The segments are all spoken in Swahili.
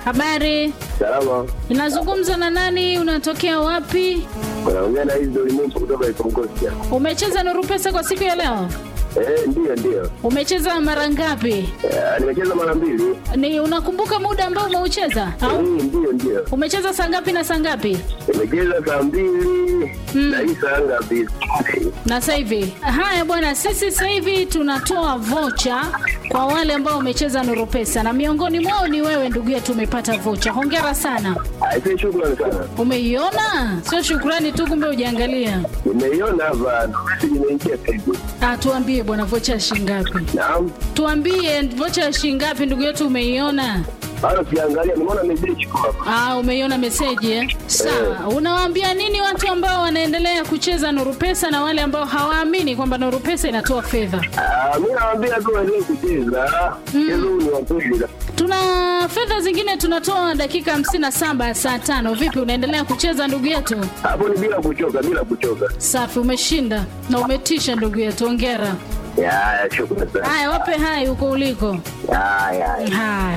Habari, Salama. inazungumza na nani? Unatokea wapi? Unaongea na hizi ulimwengu kutoka Ikongosia. Umecheza Nuru Pesa kwa siku ya leo? Eh, ndio ndio. Umecheza mara ngapi? Eh, nimecheza mara mbili. Ni unakumbuka muda ambao umeucheza Eh, au ndio ndio. umecheza saa ngapi na saa ngapi? Nimecheza saa mbili na hii saa ngapi? Na sasa hivi haya bwana, sisi sasa hivi tunatoa vocha kwa wale ambao wamecheza Nuru Pesa, na miongoni mwao ni wewe ndugu yetu. Umepata vocha, hongera sana. Aisee, shukrani sana. Umeiona? Sio shukrani tu, kumbe ujaangalia. Nimeiona hapa, message imeingia sasa hivi. Ah, tuambie bwana, vocha ya shilingi ngapi? Naam. Tuambie vocha ya shilingi ngapi, ndugu yetu, umeiona? Bado siangalia, nimeona message kwa hapa. Ah, umeiona meseji eh? Sawa. Unawaambia nini watu ambao wanaendelea kucheza Nuru Pesa na wale ambao hawaamini kwamba Nuru Pesa inatoa fedha? Ah, mimi nawaambia tu waendelee kucheza. Mchezo huu ni wa kweli. Tuna fedha zingine tunatoa dakika 57 ya saa tano. Vipi, unaendelea kucheza ndugu yetu? Hapo ni bila kuchoka, bila kuchoka. Safi, umeshinda na umetisha ndugu yetu, hongera. Ya, ya, shukrani sana. Haya, wape hai huko uliko. Ya, ya. ya. Haya.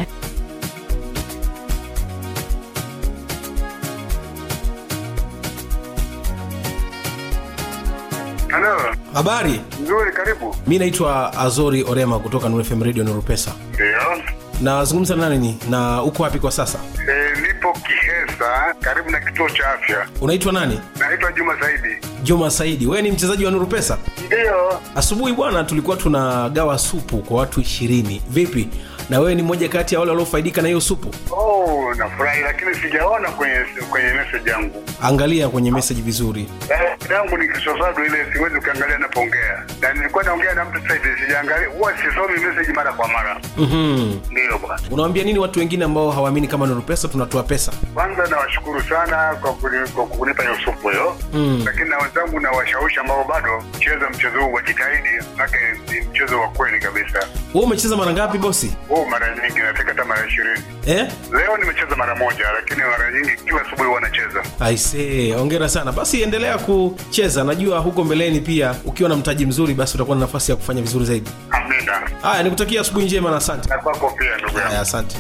Halo, Habari, nzuri, karibu. mi naitwa Azori Orema kutoka Nuru FM Radio Nuru Pesa. Ndio. Nazungumza na nani ni na uko wapi kwa sasa? E, nipo Kihesa, karibu na kituo cha afya. Unaitwa nani? Naitwa Juma Saidi. Juma Saidi. Wewe ni mchezaji wa Nuru Pesa? Ndio. Asubuhi bwana, tulikuwa tunagawa supu kwa watu ishirini. Vipi, na wewe ni mmoja kati ya wale waliofaidika na hiyo supu? Oh, nafurahi, lakini sijaona kwenye kwenye message yangu. Angalia kwenye message vizuri. Eh, yangu ni kisosado ile, siwezi ukiangalia napoongea, na nilikuwa naongea na mtu sasa hivi, sijaangalia, huwa sisomi message mara kwa mara. Mhm. Ndio bwana. Unawaambia nini watu wengine ambao hawaamini kama Nuru Pesa tunatoa pesa? Kwanza nawashukuru sana kwa kuni- kwa kunipa hiyo supu hiyo Mm. lakini na wenzangu na washawishi ambao bado cheza mchezo huu wajitahidi, manake ni mchezo wa kweli kabisa. Wewe umecheza mara ngapi bosi? huu mara nyingi nateka hata mara ishirini Eh? leo nimecheza mara moja lakini mara nyingi kila asubuhi huwa nacheza Aisee, hongera sana. Basi endelea kucheza, najua huko mbeleni pia ukiwa na mtaji mzuri, basi utakuwa na nafasi ya kufanya vizuri zaidi. amina Haya, nikutakia asubuhi njema na asante. na kwako pia ndugu yangu Haya, asante.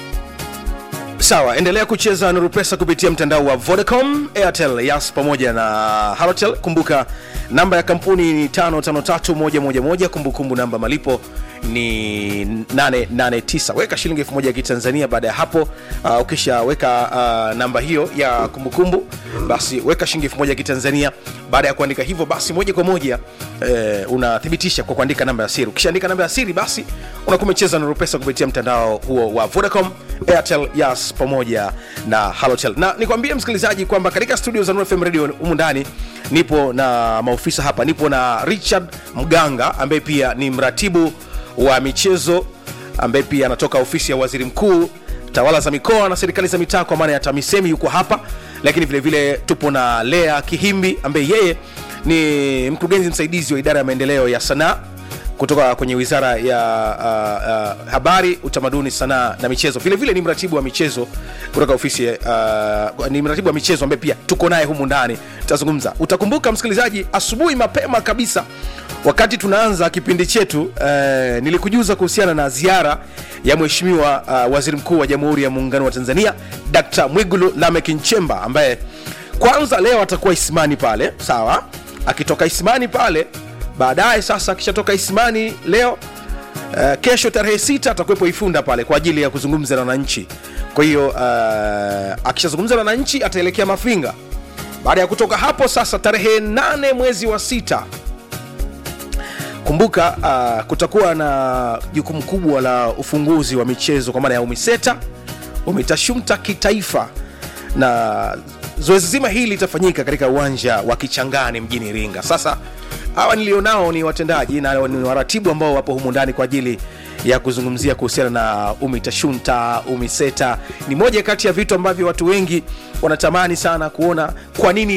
sawa endelea kucheza nuru pesa kupitia mtandao wa vodacom airtel yas pamoja na halotel kumbuka namba ya kampuni ni 553111 kumbukumbu namba malipo ni 889 weka shilingi 1000 ya kitanzania baada ya hapo uh, ukishaweka uh, namba hiyo ya kumbukumbu basi weka shilingi 1000 ya kitanzania baada ya kuandika hivyo basi moja kwa moja eh, unathibitisha kwa kuandika namba ya siri ukishaandika namba ya siri basi unakuwa umecheza nuru pesa kupitia mtandao huo wa vodacom airtel yas pamoja na halotel na nikwambie msikilizaji kwamba katika studio za Nuru fm radio humu ndani nipo na maofisa hapa nipo na richard mganga ambaye pia ni mratibu wa michezo ambaye pia anatoka ofisi ya waziri mkuu tawala za mikoa na serikali za mitaa kwa maana ya tamisemi yuko hapa lakini vile vile tupo na lea kihimbi ambaye yeye ni mkurugenzi msaidizi wa idara ya maendeleo ya sanaa kutoka kwenye wizara ya uh, uh, habari utamaduni sanaa na michezo vile vile ni mratibu wa michezo kutoka ofisi ya, uh, ni mratibu wa michezo ambaye pia tuko naye humu ndani tutazungumza utakumbuka msikilizaji asubuhi mapema kabisa wakati tunaanza kipindi chetu uh, nilikujuza kuhusiana na ziara ya mheshimiwa uh, waziri mkuu wa jamhuri ya muungano wa tanzania dkt mwigulu lamek nchemba ambaye kwanza leo atakuwa isimani pale sawa akitoka isimani pale baadaye sasa akishatoka isimani leo uh, kesho tarehe sita atakuwepo ifunda pale kwa ajili ya kuzungumza na wananchi kwa hiyo uh, akishazungumza na wananchi ataelekea mafinga baada ya kutoka hapo sasa tarehe nane mwezi wa sita kumbuka uh, kutakuwa na jukumu kubwa la ufunguzi wa michezo kwa maana ya umiseta umitashumta kitaifa na zoezi zima hili litafanyika katika uwanja wa kichangani mjini iringa sasa hawa nilionao ni watendaji na ni waratibu ambao wapo humu ndani kwa ajili ya kuzungumzia kuhusiana na umitashunta umiseta ni moja kati ya vitu ambavyo watu wengi wanatamani sana kuona kwa nini